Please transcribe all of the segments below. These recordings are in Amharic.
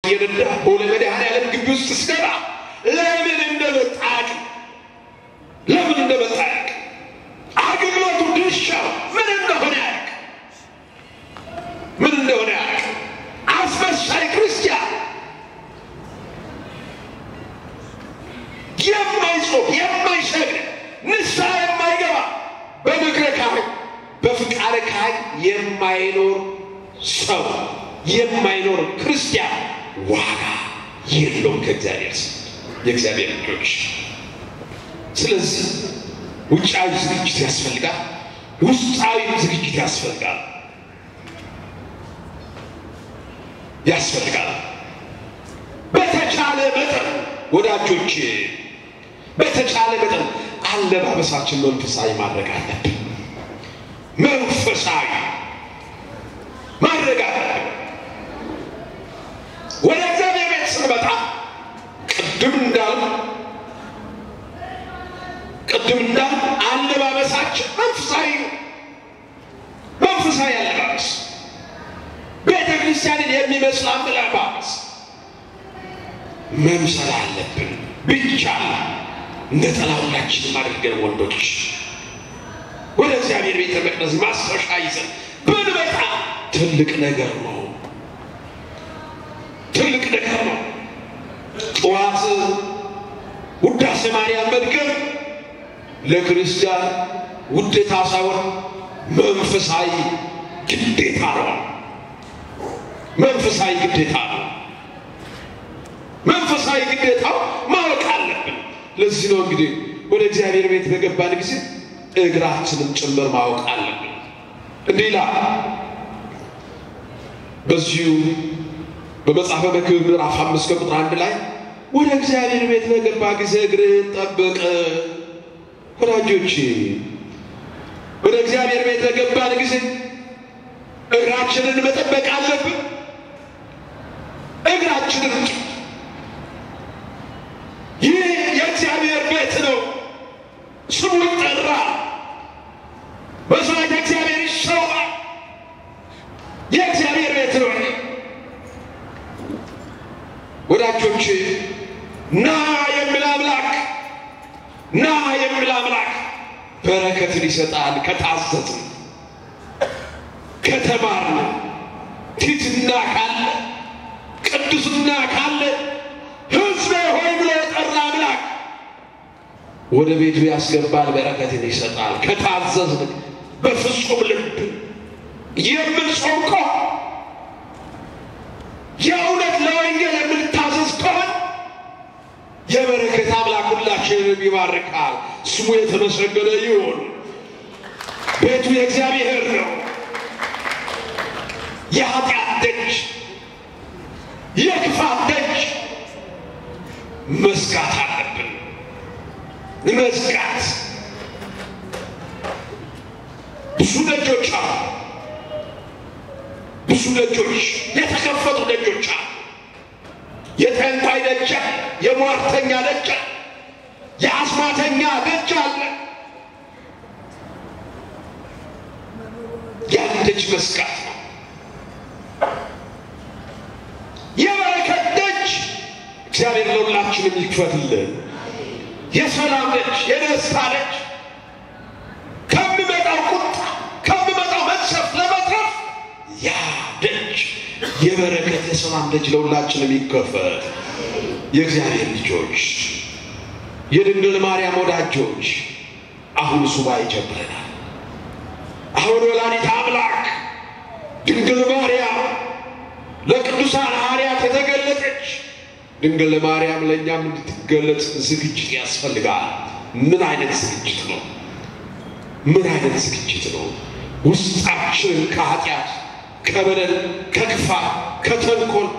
እየነዳ ቦሌ መድኃኔዓለም ግቢ ውስጥ ስገባ ለምን እንደመጣ አያውቅም። ለምን እንደመጣ አያውቅም። አገልግሎቱ ድርሻው ምን እንደሆነ አያውቅም። ምን እንደሆነ አያውቅም። አስመሳይ ክርስቲያን የማይጾም የማይሰግድ ንስሐ የማይገባ በምክረ ካህን በፍቃደ ካህን የማይኖር ሰው የማይኖር ክርስቲያን ዋጋ የለውም ከእግዚአብሔር ዘንድ የእግዚአብሔር ልጆች። ስለዚህ ውጫዊ ዝግጅት ያስፈልጋል፣ ውስጣዊ ዝግጅት ያስፈልጋል ያስፈልጋል። በተቻለ መጠን ወዳጆች፣ በተቻለ መጠን አለባበሳችን መንፈሳዊ ማድረግ አለብን። መንፈሳዊ ማድረግ አለብን። ወደ እግዚአብሔር ቤት ስንመጣ ቅድም እንዳሉ ቅድም እንዳሉ አለባበሳችን መንፈሳዊ ነው። መንፈሳዊ አለባበስ ቤተ ክርስቲያንን የሚመስል አለባበስ መምሰል አለብን። ብቻ ነጠላ ሁላችንም አድርገን ወንዶች ወደ እግዚአብሔር ቤተ መቅደስ ማስታወሻ ይዘን ብንመጣ ትልቅ ነገር ነው። ትልቅ ነገር ነው። ጠዋት ውዳሴ ማርያም መድገም ለክርስቲያን ውዴታ ሳይሆን መንፈሳዊ ግዴታ ነው። መንፈሳዊ ግዴታ ነው። መንፈሳዊ ግዴታው ማወቅ አለብን። ለዚህ ነው እንግዲህ ወደ እግዚአብሔር ቤት በገባን ጊዜ እግራችንም ጭምር ማወቅ አለብን። እንዲህ ይላል በዚሁ በመጽሐፈ መክብብ ምዕራፍ አምስት ከቁጥር አንድ ላይ ወደ እግዚአብሔር ቤት በገባ ጊዜ እግርህን ጠብቅ። ወዳጆች ወደ እግዚአብሔር ቤት በገባን ጊዜ እግራችንን መጠበቅ አለብን። እግራችንን ይህ የእግዚአብሔር ቤት ነው። ስሙ ይጠራል። መስዋዕት እግዚአብሔር ይሰዋል። የእግዚአብሔር ቤት ነው። ወዳጆች ና የሚል አምላክ ና የሚል አምላክ በረከትን ይሰጣል። ከታዘዝን ከተማርን ትሕትና ካለ ቅዱስና ካለ ሕዝቤ ሆይ ብሎ የጠራ አምላክ ወደ ቤቱ ያስገባል፣ በረከትን ይሰጣል። ከታዘዝን በፍጹም ልብ የምንጾም ከሆነ የእውነት ለወንጌል የምንታዘዝ ከሆነ የበረከት አምላክ ሁላችንን ይባርካል። ስሙ የተመሰገነ ይሁን። ቤቱ የእግዚአብሔር ነው። የኃጢአት ደጅ፣ የክፋት ደጅ መዝጋት አለብን። መዝጋት ብዙ ደጆች አሉ። ብዙ ደጆች የተከፈቱ ደጆች አሉ። የጠንቋይ ደጅ፣ የሟርተኛ ደጅ፣ የአስማተኛ ደጅ አለ። ያን ደጅ መዝጋት ነው። የበረከት ደጅ እግዚአብሔር ለሁላችንም ይክፈትልን። የሰላም ደጅ፣ የደስታ ደጅ ከሚመጣው ቁጣ ከሚመጣው መቅሰፍት ለመትረፍ ያ ደጅ የበረከት የሰላም ደጅ ለሁላችንም ይከፈት። የእግዚአብሔር ልጆች፣ የድንግል ማርያም ወዳጆች አሁን ሱባኤ ጀምረናል። አሁን ወላዲተ አምላክ ድንግል ማርያም ለቅዱሳን ሐዋርያት የተገለጠች ድንግል ማርያም ለእኛም እንድትገለጽ ዝግጅት ያስፈልጋል። ምን አይነት ዝግጅት ነው? ምን አይነት ዝግጅት ነው? ውስጣችንን ከኃጢአት፣ ከበደል፣ ከክፋት፣ ከተንኮል፣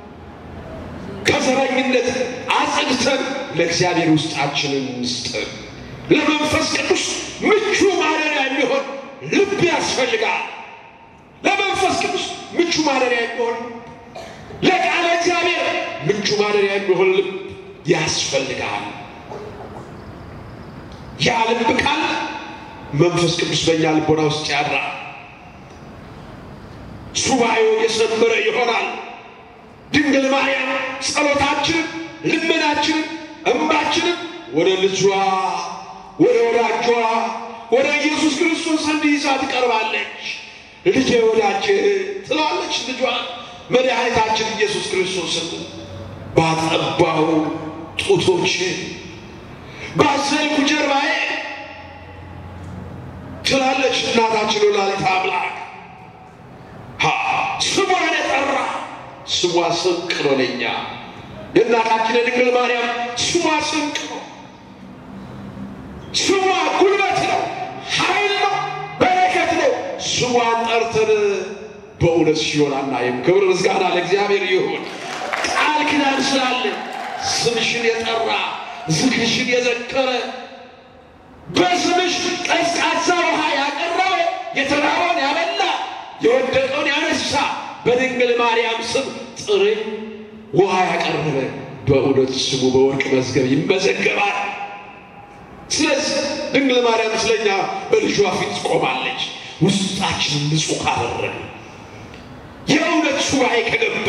ከዘረኝነት አጽድተን ለእግዚአብሔር ውስጣችንን እንስጠን። ለመንፈስ ቅዱስ ምቹ ማደሪያ የሚሆን ልብ ያስፈልጋል። ለመንፈስ ቅዱስ ምቹ ማደሪያ የሚሆን ለቃለ እግዚአብሔር ምቹ ማደሪያ የሚሆን ልብ ያስፈልጋል። ያ ልብ ካለ መንፈስ ቅዱስ በእኛ ልቦና ውስጥ ያድራል። ሱባኤው የሰመረ ይሆናል። ድንግል ማርያም ጸሎታችንን፣ ልመናችንን፣ እንባችንን ወደ ልጇ ወደ ወዳጇ ወደ ኢየሱስ ክርስቶስ እንዲይዛ ትቀርባለች። ልጄ ወዳጅ ትላለች ልጇ መድኃኒታችን ኢየሱስ ክርስቶስን ባጠባው ጡቶች ባዘልኩ ጀርባዬ ትላለች እናታችን ወላዲተ አምላክ። ስሟን የጠራ ስሟ ስንቅ ነው ለእኛ። የእናታችን የድንግል ማርያም ስሟ ስንቅ ነው። ስሟ ጉልበት ነው፣ ኃይል ነው፣ በረከት ነው። ስሟን ጠርተን በእውነት ሲሆን አናይም። ክብር ምስጋና ለእግዚአብሔር ይሁን። ቃል ኪዳን ስላለ ስምሽን የጠራ ዝክርሽን የዘከረ በስምሽ ቀዝቃዛ ውሃ ያቀረበ የተራበውን ያበላ የወደቀውን ያነሳ በድንግል ማርያም ስም ጥሬ ውሃ ያቀረበ በእውነት ስሙ በወርቅ መዝገብ ይመዘገባል። ስለዚህ ድንግል ማርያም ስለኛ በልጇ ፊት ቆማለች። ውስጣችንን ንጹሕ ካደረገ የእውነት ሱባኤ ከገባ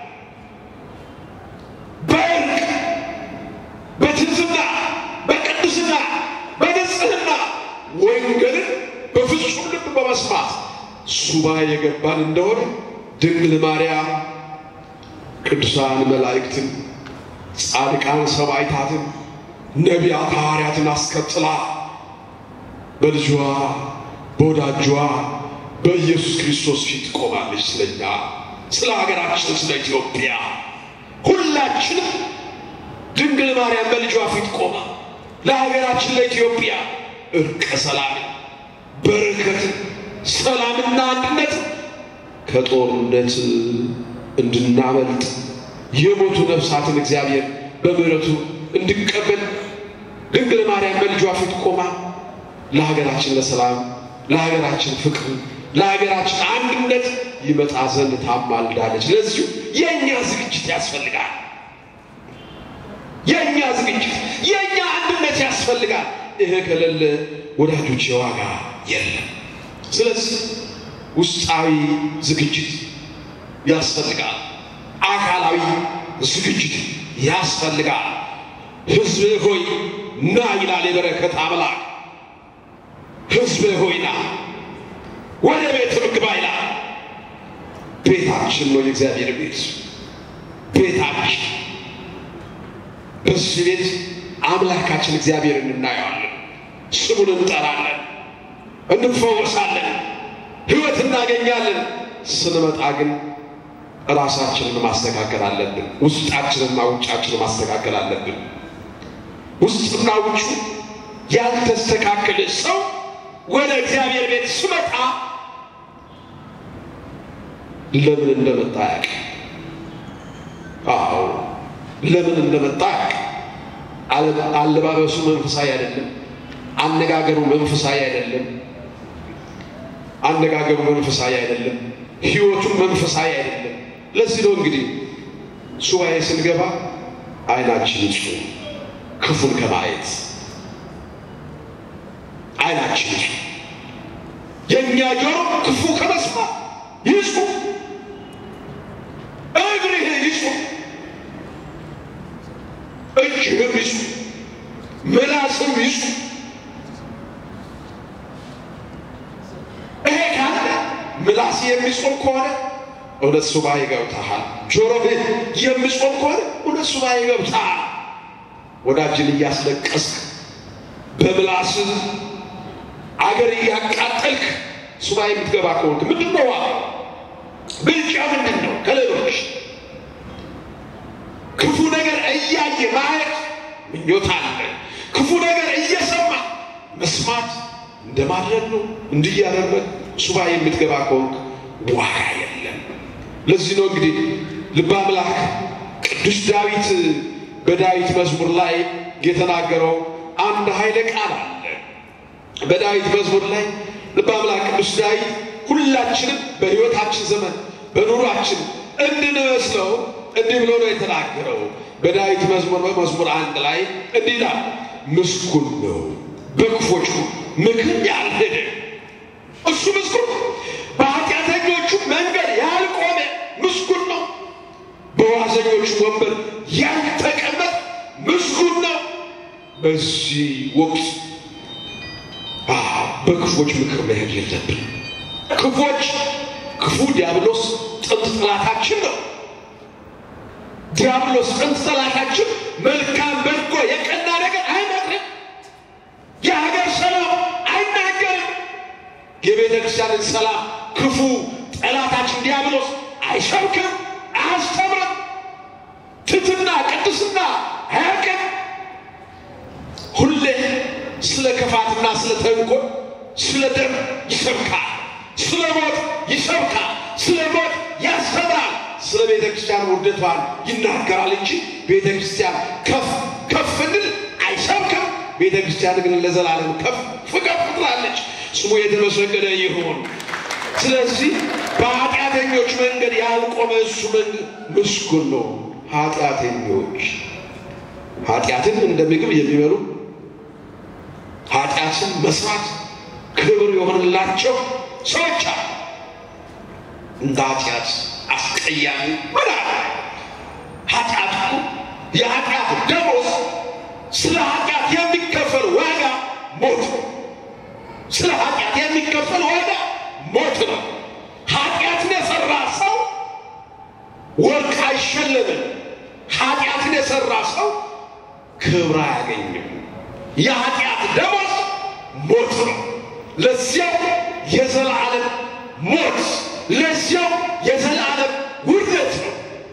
በእርቅ በትሕትና በቅድስና በንጽሕና ወንጌልን በፍጹም ልብ በመስማት ሱባኤ የገባን እንደሆነ ድንግል ማርያም ቅዱሳን መላእክትን፣ ጻድቃን ሰማዕታትን፣ ነቢያት ሐዋርያትን አስከትላ በልጇ በወዳጇ በኢየሱስ ክርስቶስ ፊት ቆማለች። ስለኛ ስለ ሀገራችን ስለ ኢትዮጵያ ሁላችንም ድንግል ማርያም በልጇ ፊት ቆማ ለሀገራችን ለኢትዮጵያ እርቀ ሰላምን፣ በረከትን፣ ሰላምና አንድነት ከጦርነት እንድናመልጥ የሞቱ ነፍሳትን እግዚአብሔር በምሕረቱ እንድቀበል ድንግል ማርያም በልጇ ፊት ቆማ ለሀገራችን ለሰላም፣ ለሀገራችን ፍቅር፣ ለሀገራችን አንድነት ይመጣ ዘንድ ታማልዳለች። ለዚሁ የእኛ ዝግጅት ያስፈልጋል። የእኛ ዝግጅት የእኛ አንድነት ያስፈልጋል። ይሄ ከሌለ ወዳጆች የዋጋ የለም። ስለዚህ ውስጣዊ ዝግጅት ያስፈልጋል። አካላዊ ዝግጅት ያስፈልጋል። ሕዝብ ሆይ ና ይላል የበረከት አምላክ። ሕዝብ ሆይ ና ወደ ቤት ምግባ ይላል። ቤታችን ነው የእግዚአብሔር ቤት ቤታችን በዚህ ቤት አምላካችን እግዚአብሔርን እናየዋለን፣ ስሙን እንጠራለን፣ እንፈወሳለን፣ ሕይወት እናገኛለን። ስንመጣ ግን ራሳችንን ማስተካከል አለብን። ውስጣችንና ውጫችንን ማስተካከል አለብን። ውስጥና ውጩ ያልተስተካከለ ሰው ወደ እግዚአብሔር ቤት ስመጣ ለምን እንደመጣ ያውቅ። አዎ ለምን እንደመጣ ያውቅ። አለባበሱ መንፈሳዊ አይደለም። አነጋገሩ መንፈሳዊ አይደለም። አነጋገሩ መንፈሳዊ አይደለም። ሕይወቱም መንፈሳዊ አይደለም። ለዚህ ነው እንግዲህ ሱባኤ ስንገባ ዓይናችን ይጹህ ክፉን ከማየት ዓይናችን ይጹህ፣ የእኛ ጆሮ ክፉ ከመስማት ይጹህ፣ እግርህ ይጹህ፣ እጅህም ይጹህ፣ ምላስም ይጹህ። ይሄ ካለ ምላስ የሚጾም ከሆነ እውነት ሱባኤ ገብተሃል። ጆሮህ የሚጾም ከሆነ እውነት ሱባኤ ገብተሃል። ወዳጅን እያስለቀስክ በምላስህ አገር እያቃጠልክ ሱባኤ የምትገባ ከሆንክ ምንድን ነው ዋጋ? ብልጫ ምንድን ነው? ከሌሎች ክፉ ነገር እያየ ማየት ምኞት አለ። ክፉ ነገር እየሰማ መስማት እንደማድረግ ነው። እንዲህ እያደረግ ሱባኤ የምትገባ ከሆንክ ዋጋ የለም። ለዚህ ነው እንግዲህ ልበ አምላክ ቅዱስ ዳዊት በዳዊት መዝሙር ላይ የተናገረው አንድ ኃይለ ቃል አለ። በዳዊት መዝሙር ላይ ልበ አምላክ ቅዱስ ዳዊት ሁላችንም በሕይወታችን ዘመን በኑሯችን እንድንመስለው እንዲህ ብሎ ነው የተናገረው። በዳዊት መዝሙር በመዝሙር አንድ ላይ እንዲህ ይላል፣ ምስጉን ነው በክፎቹ ምክር ያልሄደ እሱ ምስጉን ነው። በኃጢአተኞቹ መንገድ ያልቆመ ምስጉን ነው። በዋዘኞች ወንበር ያልተቀመጠ ምስጉን ነው። በዚህ ወቅት በክፎች ምክር መሄድ የለብን። ክፎች ክፉ ዲያብሎስ ጥንት ጠላታችን ነው። ዲያብሎስ ጥንት ጠላታችን መልካም በጎ የቀና ነገር አይመክርም። የሀገር ሰላም አይናገርም። የቤተ ክርስቲያንን ሰላም ክፉ ጠላታችን ዲያብሎስ አይሰብክም፣ አያስተምርም። ትትና ቅድስና አያውቅም። ሁሌ ስለ ክፋትና ስለ ተንኮል፣ ስለ ደም ይሰብካል፣ ስለ ሞት ይሰብካል፣ ስለ ሞት ያስተምራል። ስለ ቤተ ክርስቲያን ውርደቷን ይናገራል እንጂ ቤተ ክርስቲያን ከፍ ከፍ እንድል አይሰብክም። ቤተ ክርስቲያን ግን ለዘላለም ከፍ ከፍ ትላለች። ስሙ የተመሰገነ ይሁን። ስለዚህ በኃጢአተኞች መንገድ ያልቆመ እሱ መንገድ ምስጉን ነው። ኃጢአተኞች ኃጢአትን እንደ ምግብ የሚበሉ ኃጢአትን መስራት ክብር የሆንላቸው ሰዎች አሉ። እንደ ኃጢአት አስቀያሚ ምን አለ? ኃጢአት የኃጢአት ደሞዝ ስለ ኃጢአት የሚከፈል ዋጋ ሞት ነው። ስለ ኃጢአት የሚከፈል ዋጋ ሞት ነው። ኃጢአትን የሰራ ሰው ወርቅ አይሸለምም። ኃጢአትን የሰራ ሰው ክብር አያገኝም። የኃጢአት ደሞዝ ሞት ነው። ለዚያው የዘላለም ሞት፣ ለዚያው የዘላለም ውርደት ነው።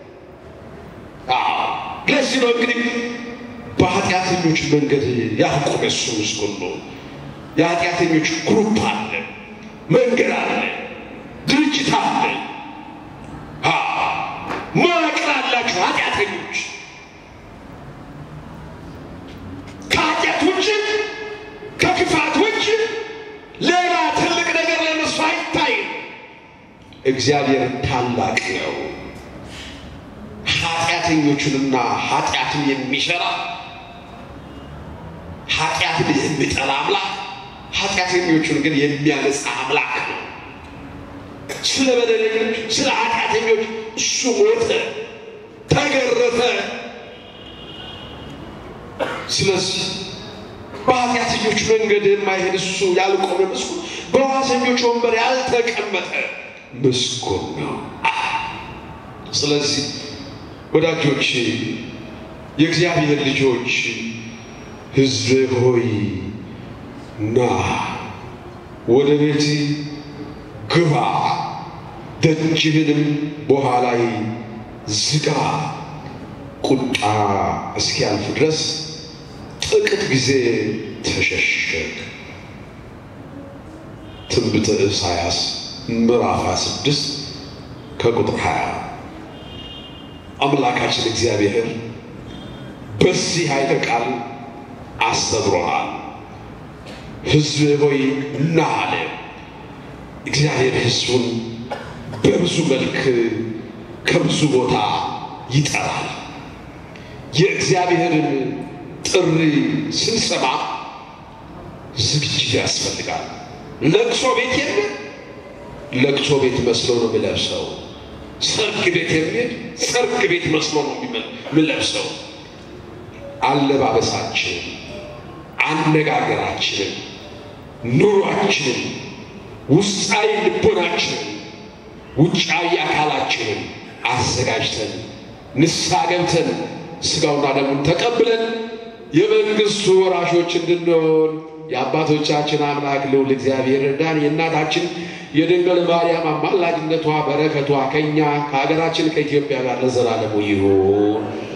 ለዚህ ነው እንግዲህ በኃጢአተኞች መንገድ ያዕቆብ እሱ ምስጉን ነው። የኃጢአተኞች ግሩፕ አለ፣ መንገድ አለ፣ ድርጅት አለ፣ መዋቅር አላቸው ኃጢአተኞች ከኃጢአት ውጭ ከክፋት ውጭ ሌላ ትልቅ ነገር ለነሱ አይታይም። እግዚአብሔር ታላቅ ነው። ኃጢአተኞቹንና ኃጢአትን የሚሰራ ኃጢአትን የሚጠላ አምላክ ኃጢአተኞቹን ግን የሚያነጻ አምላክ ነው። ስለ በደለኞች፣ ስለ ኃጢአተኞች እሱ ሞተ፣ ተገረፈ። ስለዚህ በኃጢአተኞች መንገድ የማይሄድ እሱ ያልቆመ ምስጉን፣ በዋዘኞች ወንበር ያልተቀመጠ ምስጉን ነው። ስለዚህ ወዳጆች፣ የእግዚአብሔር ልጆች፣ ሕዝብ ሆይ ና ወደ ቤት ግባ፣ ደጅህንም በኋላይ ዝጋ። ቁጣ እስኪያልፍ ድረስ ጥቂት ጊዜ ተሸሸግ። ትንቢተ ኢሳይያስ ምዕራፍ 26 ከቁጥር 20 አምላካችን እግዚአብሔር በዚህ ኃይለ ቃል አስተምሮናል። ሕዝብ ሆይ ና አለ። እግዚአብሔር ሕዝቡን በብዙ መልክ ከብዙ ቦታ ይጠራል። የእግዚአብሔርን ጥሪ ስንሰማ ዝግጅት ያስፈልጋል። ለቅሶ ቤት የሚል ለቅሶ ቤት መስሎ ነው የሚለብሰው። ሰርግ ቤት የሚል ሰርግ ቤት መስሎ ነው የሚለብሰው። አለባበሳችንን፣ አነጋገራችንን፣ ኑሯችንን፣ ውስጣዊ ልቦናችንን፣ ውጫዊ አካላችንን አዘጋጅተን ንስሐ ገብተን ስጋውና ደሙን ተቀብለን የመንግስቱ ወራሾች እንድንሆን የአባቶቻችን አምላክ ልዑል እግዚአብሔር እርዳን። የእናታችን የድንግል ማርያም አማላጅነቷ በረከቷ ከእኛ ከሀገራችን ከኢትዮጵያ ጋር ለዘላለሙ ይሁን።